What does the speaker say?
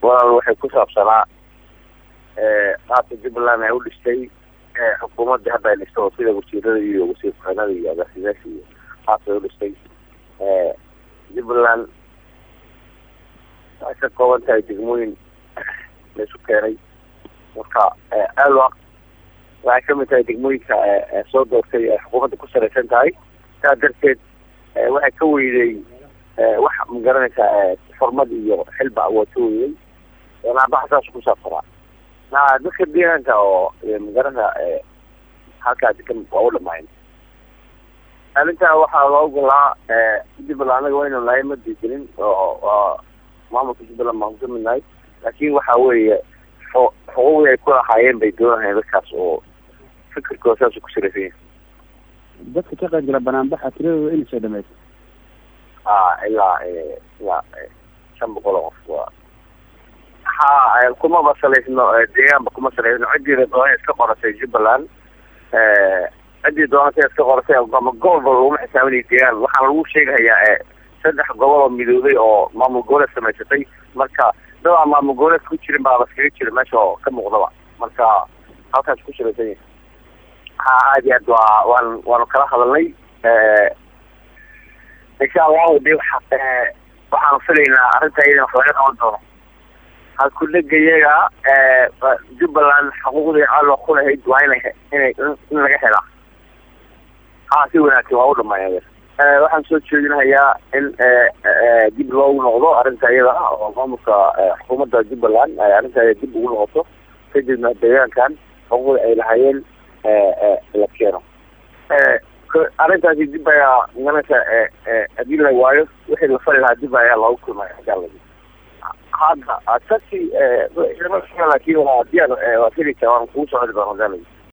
walaal waxay ku saabsanaa qaabka jubbaland ay u dhistay xukuumadda hadda ay dhisto oo sida wasiirada iyo wasiir ku-xigeenada iyo agaasimayaasha iyo qaabka ay u dhistay jubbaland waxay ka kooban tahay degmooyin la isu keenay marka alwa waxay kamid tahay degmooyinka soo doortay ay xukuumadda ku sareysan tahay saa darteed waxay ka weyday wax magaranaysaa xurmad iyo xilba waa ka weyday naabaha saas ku saabsanaa na dadka deegaanka oo magarana halkaa degan waa u dhamayn arrintaa waxaa loo golaa jubbaland anaga waynu nahay ma diigelin oo maamulka jubbaland baan ku kamid nahay laakin waxa weeye xuquuqdii ay ku lahaayeen bay doonahayeen dadkaas oo fikirkooda saas ku sareysan yahay dadka ka qayb gala banaanbaxa tiradooda inay soo dhamaysa a ilaa ilaa shan boqol oo qof waa ha kumaba salaysno deegaanba kuma salaysno ciddii doona iska qoratay jubbaland ciddii doonata iska qoratay ama gobolba laguma xisaabinaya deegaan waxaana lagu sheegahayaa saddex gobol oo midoobay oo maamul goboleed samaysatay marka dadaa maamul goboleed ku jirin baa laskaga jira meesha oo ka muuqdaba marka halkaas ku salaysan yahay ha aad iyo aad waa waan waanu kala hadalnay insha allahu de waxa waxaanu filaynaa arrinta iyada wax laga qaban doono halkudhega iyaga jubbaland xuquuqdii caaloo ku lahayd waa ina inay in laga helaa ha si wanaagsan waa u dhamaaya waxaan soo jeedinahayaa in dib loogu noqdo arrinta iyada oo maamulka xukuumadda jubbaland ay arrinta dib ugu noqoto kadibna deegaankan xuquuqda ay lahaayeen la keeno arrintaasi dib ayaa maganaysa hadii la waayo wixii la fali lahaa dib ayaa loogu kulmaya hadii hadda sasi laakin waa diyaar waa fili waan kugu socodi doona hadii